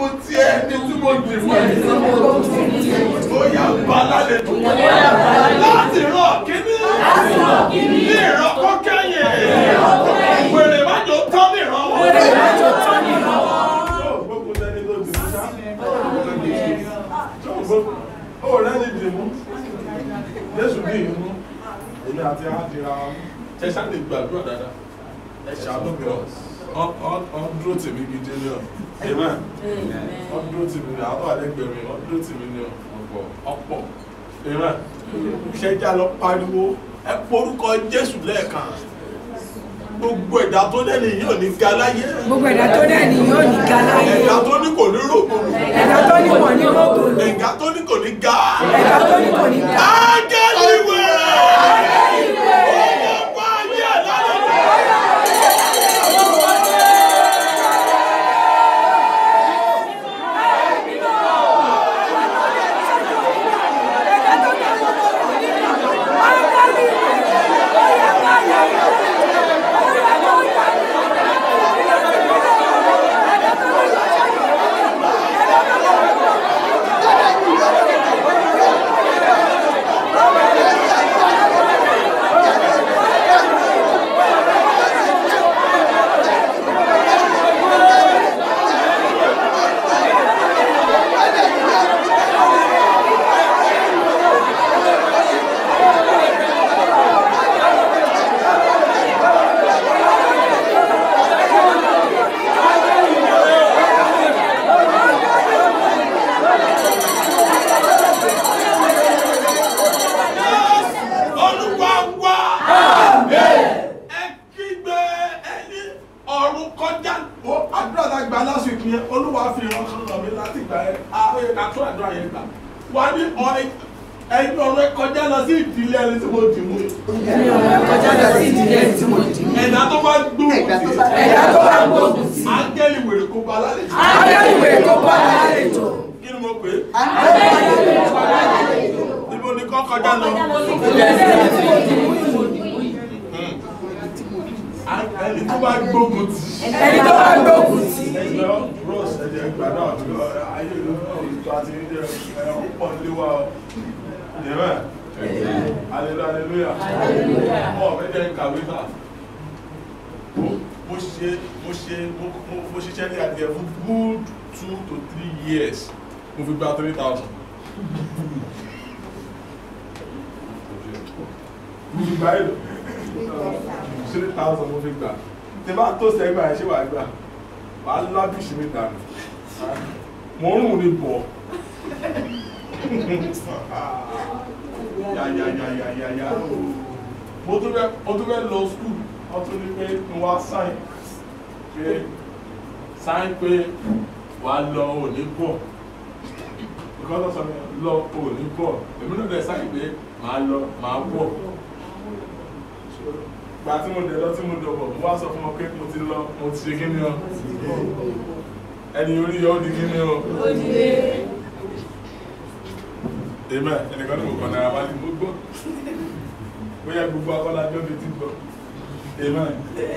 gbógun ti ẹni tí mo dì mú ẹ. ó yà bá lálejò. láti rán kíní. ní ìran kọ́kẹ́yìn. wèrè má jò tán ní ìran wọn. Yóò gbógun tẹni tó dì mú ṣá. Yóò gbógun. ó rẹ́ni dì mú. Jésù bí ìmú. èmi àti àdìrà ẹ ṣáà lè gbàdúrà dáadáa ẹ ṣàánú mi ọ ọ dúró tèmi gidi ni ọ amen ọ dúró tèmi ni àwọn àlẹgbẹrẹ mi ọ dúró tèmi ni ọ ọ̀pọ̀ ọ̀pọ̀ amen ṣẹjá lọ pariwo ẹ porúkọ Jésù lẹ́ẹ̀kan gbogbo ẹ̀dá tó lẹ́nu yìí ò ní ga láyé gbogbo ẹ̀dá tó dẹ̀ ní yóò ní ga láyé ẹ̀dá tó ní kò ní rògbòlù ẹ̀dá tó ní kò ní rògbòlù ẹ̀dá tó ní kò ní ga ẹ̀dá tó ní kò ní ga ángẹ́lì wẹ̀rẹ̀ ọmọ ọgbà ayé ẹ̀ lálẹ́ olúwa wá ẹ kígbe ẹni ọ̀run kọjá ó àdúrà tá a gbà lásìkò yẹn olúwa fi ìran kan lọ mí láti gbà ẹ ààyè ká tó àdúrà yẹn gbà wà ní ọ̀rẹ́ ẹni ọ̀rọ̀ ẹ kọjá lọ sí ìdílé ẹni tí mo dì mú yìí. kọjá lọ sí ìdílé tí mo dì mú. ẹ̀dá tó bá gbóhùn sí ẹ̀dá tó bá gbógun sí áńgẹ́lì wèrè kó ba lálejò adáríwé kó bá lálejò kí ni mo pè é níbo ni kọ́ kọjá lọ. ẹni tó bá gbógun tì í. ẹni tó bá gbógun sí ẹgbẹ́ bros ẹ̀jẹ̀ gbàdá ọ̀dọ́ ayé ló ń tó àti ní jẹ́ ẹ̀rọ pọ̀ nílé wa ọ. Jẹ́mẹ̀. Aleluya aleluya. Ọmọ mi jẹ́ kàwé náà. Mo ṣe mo ṣe mo ṣiṣẹ́ ní adìẹ fún good two to three years. Mo fi gba three thousand. Mo fi gba èlò. Three thousand mo fi gbà. Tí bá tó sẹ́gbà ẹ̀ ṣé wàá gbà? Wàá lábìsí mi dànù. Mo ń rùn ní bọ̀ yàyàyàyàyà mo tún fẹ́ mo tún fẹ́ lọ skul wọ́n tún ní pé mo wá sáìn pé sáìn pé wà á lọ òní bọ̀ nǹkan tó sọ mi lọ òní bọ̀ èmi náà dẹ̀ sáìn pé màá lọ màá bọ̀ gba tí mo dẹ̀ lọ tí mo dọ̀ bọ̀ mo wá sọ fún wọn pé mo ti lọ mo ti ṣe kí ni ọ ẹni orí yọ ó di kí ni ọ amen ẹnìkan ní mo kàn náírà wá ní mo gbọ́ bóyá gbogbo akọ́lájọ́ mi ti gbọ́ amen.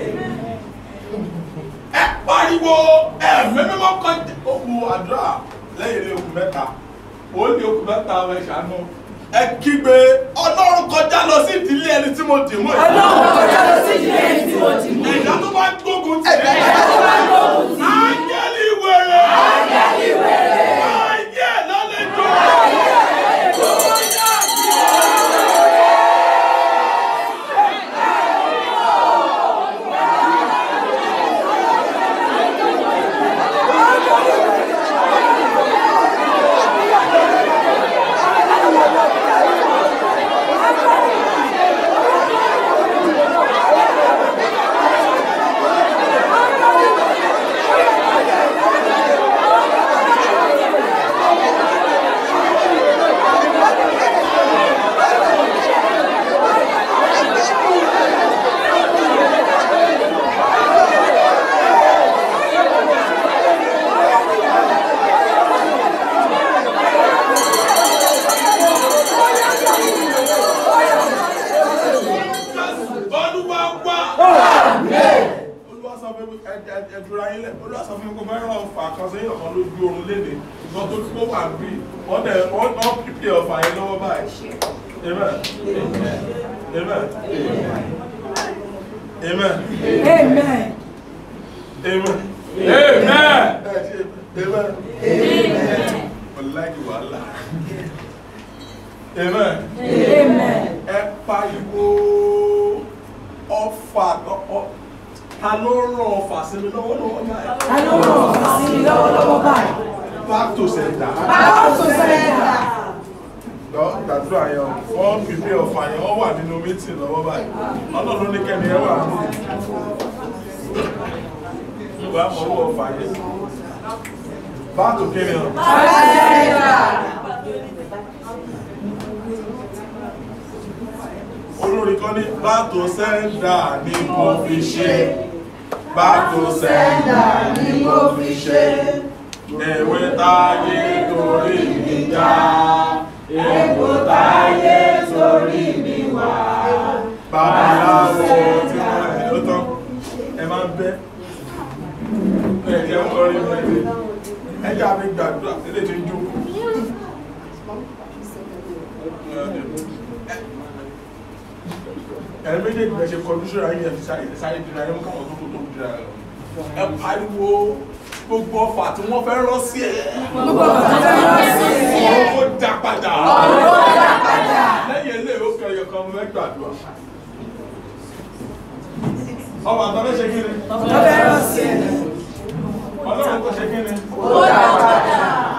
ẹ pariwo ẹ mẹ́mẹ́mọ́ kan okùn àdúrà lẹ́yìn ilé okùn mẹ́ta ó ní okùn mẹ́ta ẹ ṣàánú ẹ kígbe ọlọ́run kọjá lọ sí ìdílé ẹni tí mo dì mú ẹ. ọlọ́run kọjá lọ sí ìdílé ẹni tí mo dì mú. ẹ̀dá tó bá gbógun tì ẹ́. ẹ̀dá tó bá gbógun sí áńgẹ́lì wèrè. áńgẹ́lì wèrè. ayé lálejò. Áńgẹ́lì kan sẹ́yìn ọ̀kan lójú oorun léde wọ́n tó kó wà bí wọ́n dẹ̀ wọ́n wọ́n pípé ọ̀fà yẹn lọ́wọ́ báyìí amen amen amen Amen. amen Amen. amen ọ̀làjì wàhálà amen Amen. ẹ pariwo ọfà ọ- ta ló rán ọfà sí mi lọ́wọ́lọ́wọ́ báyìí Ta ló ràn wá sí mi lọ́wọ́lọ́wọ́ báyìí? back to sender. Báwo tó sẹ́yà? lọ gbàdúrà yẹn wọ́n pèpè ọ̀fà yẹn wọ́n wà nínú mítìn lọ́wọ́ báyìí ọlọ́run ní kẹ́ni ẹ wà ní ìwà mọ̀wọ́ ọ̀fà yẹn back to kẹ́ni ọ̀ olórí kan ní back to sender ni mo fi ṣe back to sender ni mo fi ṣe ewé táyé torí mi já epo táyé torí mi wá babaláwo tí wọ́n ẹ̀ ló tán ẹ máa ń bẹ́ ẹ jẹ́ ń kọrin mẹ́rin ẹ jẹ́ àmì gbàdúrà ilé tí ń jókòó. ẹ méjèèjì bẹ ṣe kọjú síra yín ẹ fi sáré sáré dira ẹ mú káwọn tó tó tó dira ẹ lọ ẹ pariwo gbogbo ọfà tí wọ́n fẹ́ rán sí ẹ Gbogbo ọ̀tá tó rán sí mi. ọ̀rọ̀ kó dá padà Ọ̀rọ̀ kó dá padà. lẹ́yìn ilé ó kẹ ẹyọ kan fẹ́ gbàdúrà ọmọ àtàlẹ́ ṣe kí ni Ọ̀tá fẹ́ rán sí mi. ọlọ́run kò ṣe kí ni Ó dá padà.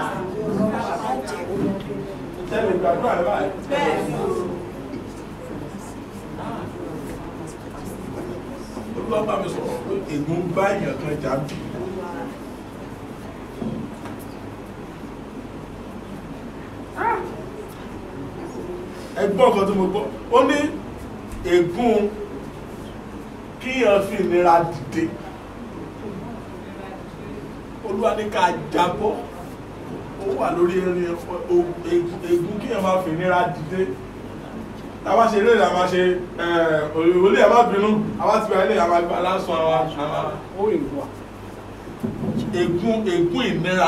tẹ́lẹ̀ gbàdúrà ẹ báyìí. olúwa bá mi sọ̀rọ̀ pé ègún bá èèyàn kan jà bí. ẹgbọ́n kan tí mo gbọ́ ó ní ègún kíyàn fi ìnira dìde olúwa ní ká jábọ́ ó wà lórí erin ègún kíyàn máa fi ìnira dìde tàbá ṣe eré ìlànà ṣe olè ẹ̀ má bínú àwa ti bẹ̀rẹ̀ ní àwọn àgbà lásán àwọn ègún ègún ìnira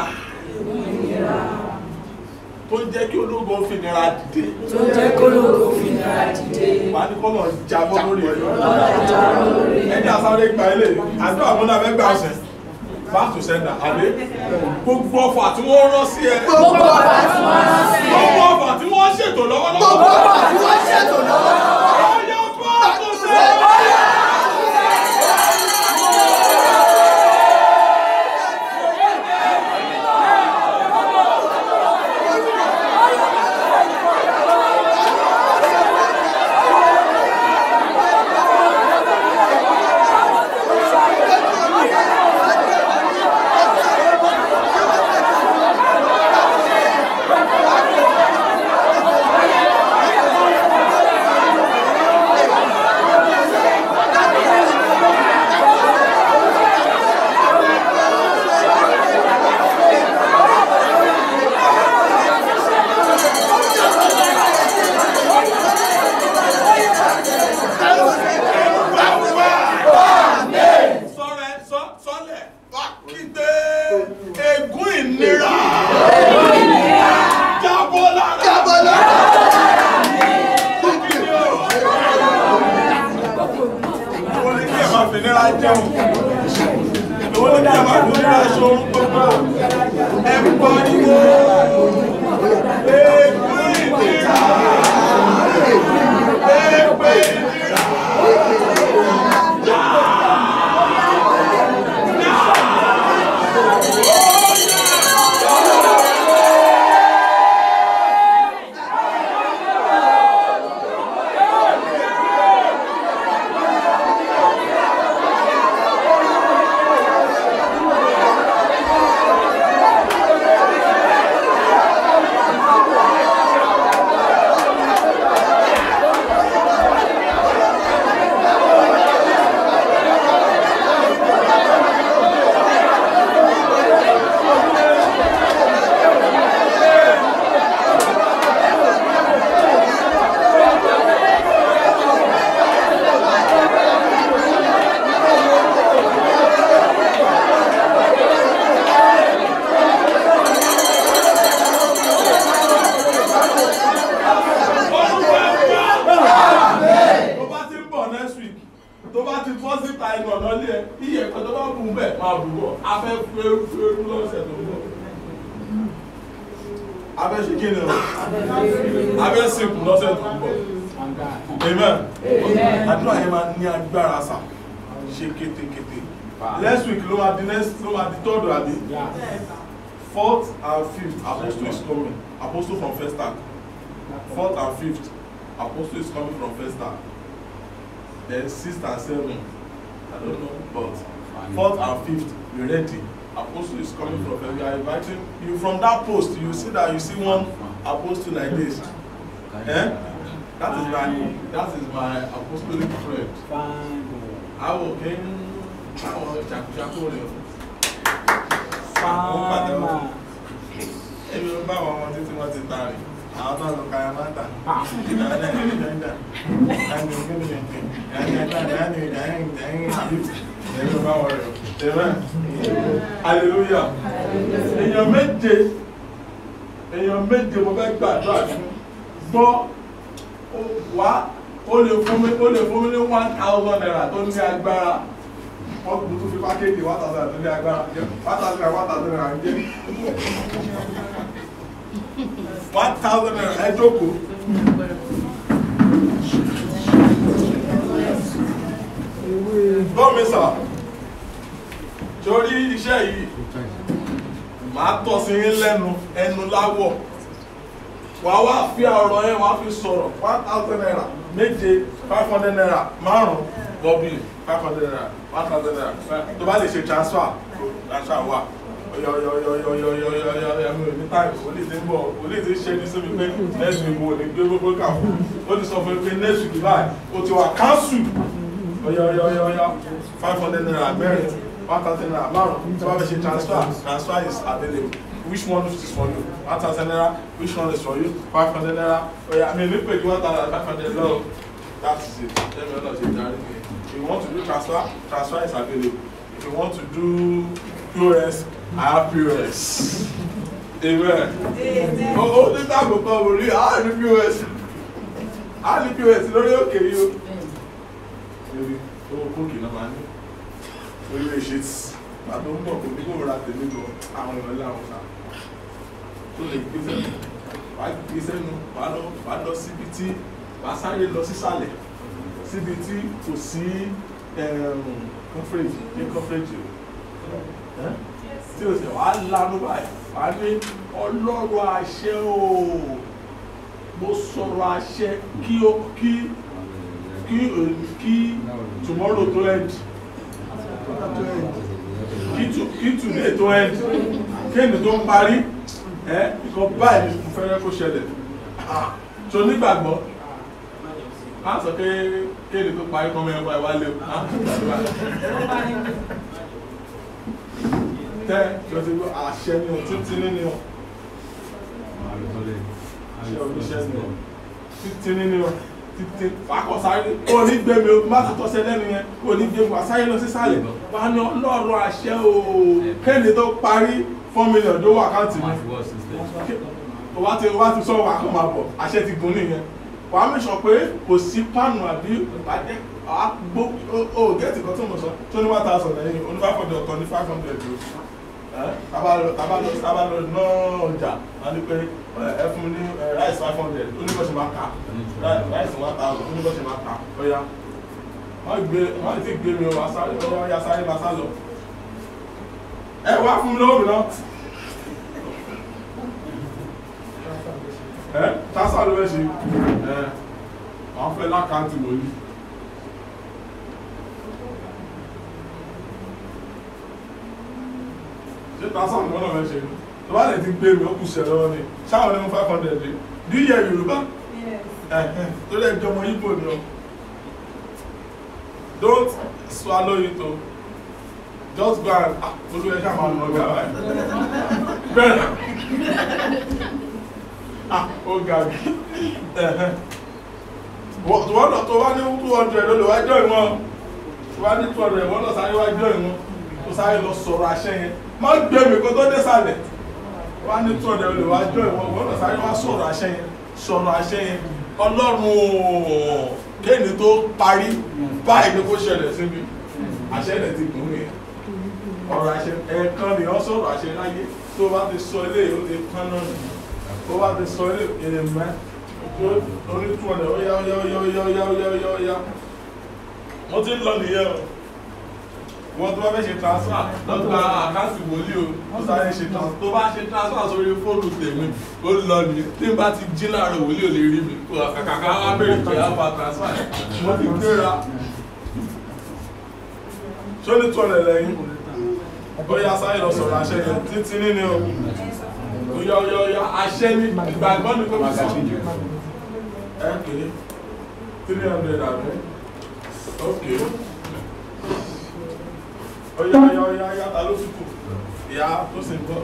tó jẹ́ kí ológun fi ìnira dìde Tó jẹ́ kó lóko fi nira dìde. wà á ní kọ́nà jábọ́ lórí ẹ̀ Lọ́dà jábọ́ lórí ẹ̀. ẹni àsáré gba ilé àdúrà múná fẹ́ gbà ọ̀sẹ̀ back to sender àbí gbogbo ọfà tí wọ́n rán sí ẹ Gbogbo ọ̀tá tí wọ́n rán sí mi. gbogbo ọfà tí wọ́n ṣètò lọ́wọ́lọ́wọ́ Gbogbo ọ̀tá tí wọ́n ṣètò lọ́wọ́lọ́wọ́. ọyọ back to sender. sọ́rẹ́ sọ́- sọ́lẹ̀ wá kígbe ègún ìnira jábọ́ lára jábọ́ lára ìwọ ni kí ẹ máa fi nira jẹun ìwọ ni kí ẹ máa fi nira ṣoorun gbogbo ẹ pariwo ègún ìnira èpè ìnira. lórí lọ́sẹ̀ tó ń bọ̀ abẹ́ ṣe kí ni o abẹ́ sìnkú lọ́sẹ̀ tó ń bọ̀ amen àdúrà yẹn máa ní agbára sà ṣe kétékété next week ló máa di next ló máa di third àbí fourth and fifth apostle is coming apostle from first tank fourth and fifth apostle is coming from first tank then sixth and seventh i don't know but fourth and fifth be ready apostle is coming from first we are inviting you from that post you see that you see one apostle like this eh that is my that is my apostolic friend awo ken awo jagunjagun rẹ o pàdé wọn ebi ló bá àwọn ọmọ títí wọn ti ta rè àwọn tó ń lọ kaya máa ń tà ìdáná ìdáná ìdáná ìdáná ìdáná ìdáná ìdáná ebi ló bá wọn rẹ o amen hallelujah èèyàn méje èèyàn méje mo fẹ́ gbàdúrà fún gbọ́ wá ó lè fún mi ó lè fún mi ní one thousand naira tó ní agbára wọ́n kò tún fi pákéjì one thousand naira tó ní agbára one thousand naira one thousand naira ń jẹ́ one thousand naira ẹ jókòó. gbọ́ mi sà torí iṣẹ́ yìí màá tọ́ sí yín lẹ́nu ẹnu láwọ̀ wàá wá fi ọ̀rọ̀ yẹn wàá fi sọ̀rọ̀ one thousand naira méje five hundred naira márùn bọ́bí five hundred naira one thousand naira tó bá lè ṣe transfer transfer wà yọyọyọyọyọyọyọyọ mi ò ní táì olè tí ń bọ̀ olè tí ń ṣe ní síbi pé next week mo lè gbé gbogbo kà fún ó ti sọ fún mi pé next week báyìí o ti wà cancel yọyọyọyọyọ five hundred naira mẹ́rin one thousand naira márùn tí wọ́n fẹ́ ṣe transfer transfer is available which one is for you one thousand naira which one is for you five hundred naira oya mi ní pèjú one thousand five hundred lọ that is it let me know ṣe darí mi if you want to do transfer transfer is available if you want to do pos i have pos amen o o ní táàbù kan wò rí a ní pos a ní pos lórí òkè yìí o lórí owó kókì náà máa ní orí èṣe tí bàbá ń bọ̀ kò ní kó ra tèmi lọ àwọn èèyàn láwọn ta tó lè gbé sẹ́nu wàá gbé sẹ́nu wàá lọ wàá lọ síbi tí wàá sáré lọ sísàlẹ̀ síbi tí kò sí coverage ní coverage o tí o sì wàá lanu báyìí wàá ní ọlọ́run àṣẹ o mo sọ̀rọ̀ àṣẹ kí o kí kí kí tomorrow to end kí today tó end kéènì tó ń parí ẹ nǹkan báyìí ni mo fẹ́rẹ́ kó ṣẹlẹ̀ tó nígbàgbọ́ á sọ pé kéènì tó parí kọ́ mẹ́wàá ẹ̀ wá lé o á gbàdúrà tẹ́ tó ti gbọ́ àṣẹ ni o títí ní ni o ṣe oníṣẹ́ ni o títí ní ni o títí fàákọ̀ sáré kò ní gbé mi o má tó tọ́sẹ̀ lẹ́nu yẹn kò ní gbé mi wá sáré lọ sí sálẹ̀ wà á ní ọlọ́run àṣẹ o kéde tó parí four million tó wà káàtì mi o wá ti o wá ti sọ wà kó máa bọ̀ àṣẹ ti gùn nìyẹn wà á mẹ́sàn pé kò sí pánù àbí ìpàdé àgbo o gẹ́tì kan tó mọ̀ sọ tó ní one thousand lẹ́yìn oní five hundred ọ̀kan ní five hundred o tabalọ tabalọ tabalọ ná ọjà wọn ni pé ẹ fún mi ní rice five hundred oníbọ̀ṣẹ̀ máa kà rice one thousand oníbọ̀ṣẹ̀ máa kà ọ̀ya wọ́n gbé wọ́n ti gbé mi o asáré ọ̀ya ọ̀ya sáré máa sá lọ. ẹ wá fún mi lọ́wọ́ mi náà. ẹ tásà ló fẹ́ ṣe ẹ wọ́n fẹ́ lákàntì wòlíì. ṣé tásà ló náà fẹ́ ṣe ni tó bá lè ti gbé mi ó kù sí ẹ lọ́wọ́ ni ṣáwọn ní mo five hundred dé do you hear Yorùbá tó lè jọmọ Igbo ni o don't swallow it o just go and ah olú ẹ ṣáà máa nà ọgá báyìí bẹ́ẹ̀ ah ó ga bí wọ́n lọ tó wá ní two hundred ló lè wá jọ ìwọ̀n tó wá ní two hundred wọ́n lọ sáré wá jọ ìwọ̀n tó sáré lọ sọ̀rọ̀ àṣẹ yẹn má gbé mi kó tó dé sàlẹ̀ wá ní two hundred ló lè wá jọ ìwọ̀n wọ́n lọ sáré wá sọ̀rọ̀ àṣẹ yẹn sọ̀rọ̀ àṣẹ yẹn ọlọ́run kéènì tó parí báyìí ni kó ṣẹlẹ̀ síbi àṣẹ rẹ̀ ti gùn nìyẹn ọ̀rọ̀ àṣẹ ẹ̀ẹ̀kan ni wọ́n sọ̀rọ̀ àṣẹ láyé tó bá ti sọ eléyìí ó ti kán náà nì tó bá ti sọ eléyìí èlè mẹ́ orí tún ọ̀dẹ̀ ó yá ó yá ó yá ó yá ó yá ó yá ó yá ó yá mo ti ń lọ nìyẹn o wọ́n tó bá fẹ́ ṣe transfer lọ́gbà àkáǹtì wòlíì o ó sáré ṣe transfer tó bá ṣe transfer sórí fóònù tèmi ó lọ ní tí n bá ti jí láàárọ̀ wòlíì ò lè rí mi kàkàkà á bèrè pé á fa transfer mo ti gbéra ṣó ní tó ọ̀rẹ́ lẹ́yìn ó yá sáré lọ sọ̀rọ̀ àṣẹ yẹn títí nínú o ó yá ó yá ó yá àṣẹ ní ìgbàgbọ́ ní kò sọ ẹ pé three hundred àbí ok ó yá ó yá ó yá yá ta ló fi kù ìyá tó sì ń bọ̀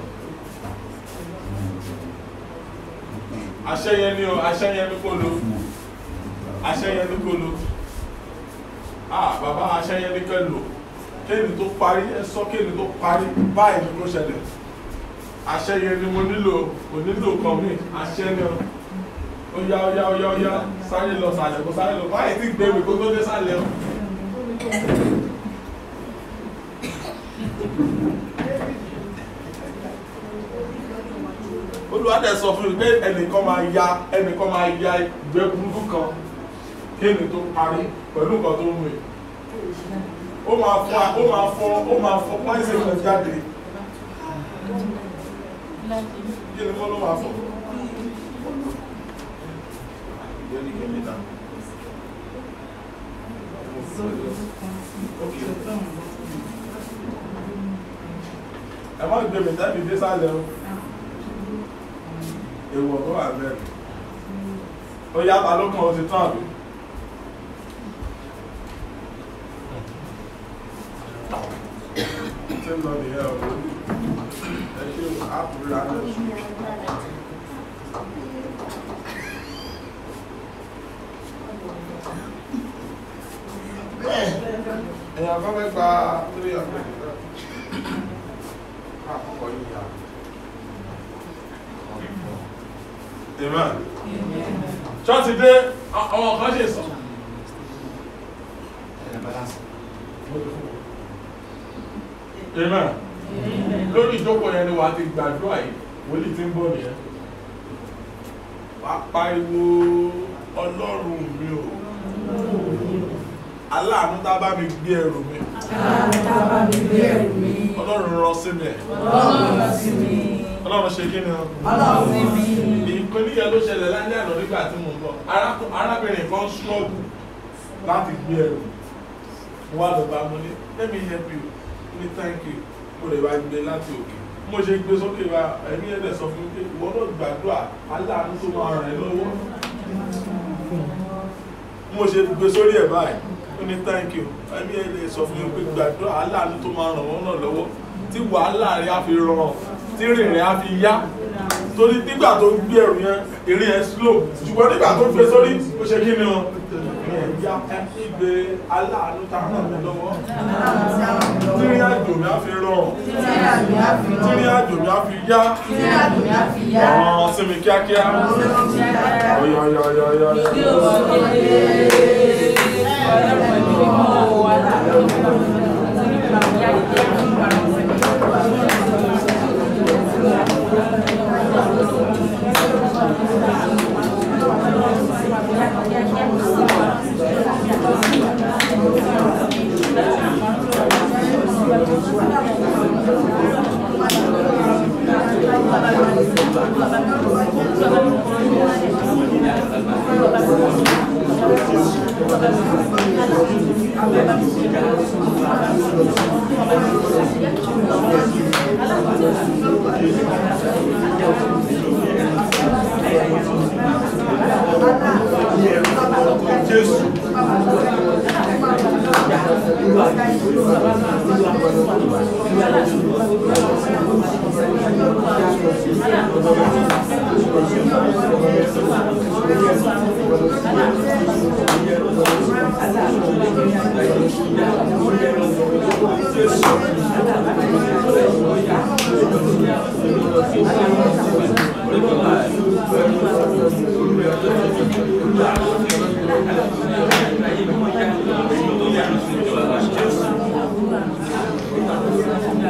àṣẹ yẹn ni o àṣẹ yẹn ni kò lo àṣẹ yẹn ni kò lo ah bàbá àṣẹ yẹn ni kò lo kéènì tó parí ẹ sọ kéènì tó parí báyìí ni kò ṣẹlẹ̀ àṣẹ yẹn ni mo nílò kò nílò kan mi àṣẹ ni o ó yá ó yá ó yá ó yá sáré lọ sàlẹ̀ kó sáré lọ báyìí tí gbé mi kó tó dé sàlẹ̀ o. olùwádẹ sọ fún mi pé ẹnìkan máa ya ẹnìkan máa ya ìgbẹ́ burúkú kan kéènì tó parí pẹ̀lú nǹkan tó ń mú yìí ó máa fọ ó máa fọ ó máa fọ pàṣẹ kan jáde kí ni wọ́n ló máa fọ. ẹ má gbé mi tẹ́bi dé sálẹ̀ o èèwọ̀ tó wà bẹ́ẹ̀ ó yá ta ló kàn ó ti tán àbí. ṣé ń lọ nìyẹn o ẹ ṣe àpòrí àná sùn. èèyàn kan fẹ́ gba three hundred àkọ́kọ́ yìí yá. Amen. Ṣọ́ọ̀tì dé àwọn kan ṣe sọ. Amen. Lórí ìjókòó yẹn ni wà á ti gbàdúrà yìí, wòlíì ti ń bọ̀ nìyẹn. Wà á pariwo Ọlọ́run mi o. Aláàánú tá a bá mi gbé ẹrù mi. Àtàbà mi gbé ẹrù mi. Ọlọ́run rán sí mi. Ọlọ́run lọ sí mi. Ọlọ́run ṣe kí ni o? Ọlọ́run sí mi. ìpínlẹ̀ ló ṣẹlẹ̀ lálẹ́ àná nígbà tí mo ń bọ̀ Arákùn- arábìnrin kan ṣọ́ọ̀bù láti gbé ẹrù wà ló bá mo ní let me help you ní thank you mo lè wá gbé láti òkè mo ṣe gbé sókè wa ẹ̀mí ẹ̀dẹ̀ sọ fún mi pé ìwọ náà gbàdúrà aláàánú tó máa ràn ẹ́ lọ́wọ́ mo ṣe gbé sórí ẹ̀ báyìí ó ní thank you ẹ̀mí ẹ̀dẹ̀ sọ fún mi pé gbàdúrà aláàánú tó máa ràn wọ́n náà lọ́wọ́ tí wàhálà rẹ̀ á fi rọrùn tí rìn rẹ̀ á fi yá torí nígbà tó ń gbé ẹrù yẹn eré yẹn slow ṣùgbọ́n nígbà tó gbé sórí ó ṣe kí ni o ìyá ìgbé aláàánú tá a ràn mí lọ́wọ́ tírí àjò mi á fi rọrùn Títí àmì á fi rán. tírí àjò mi á fi yá Títí àmì á fi yá. ọ̀ràn sí mi kíákíá ọ̀yọ̀yọ̀yọ̀yọ̀ Jésù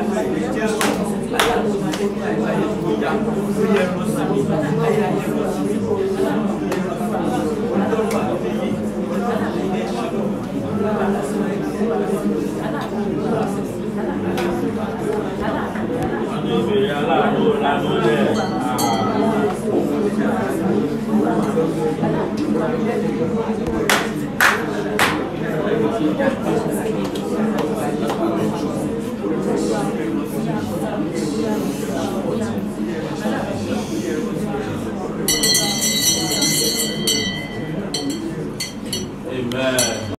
Jésù.